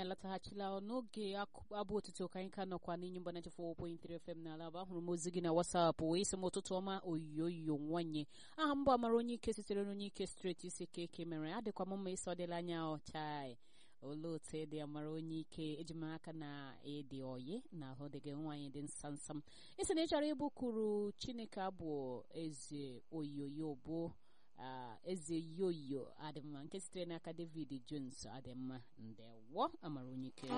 alataghachila n'oge abụ otuto ka anyị ka nọkwa n'inyi mba 94.3 FM n'ala bụ ahụrụ m ozi gị na wasapụ wee sị m ụtụtụ ọma oyoyo nwanyị aha mbụ amara onye ike sitere n'onye ike steeti isi ka eke mere adịkwa m mma ịsọ dịla anya ọchai olee otu ịdị amara onye ike eji m aka na ịdị oyi na ahụ dị gị nwaanyị dị nsamsam isi na ị chọrọ ịbụ kwuru chineke abụ eze oyoyo bụ eze yoyo adịmma nke sitere n'aka david jones adịmma ndewo amara onye ike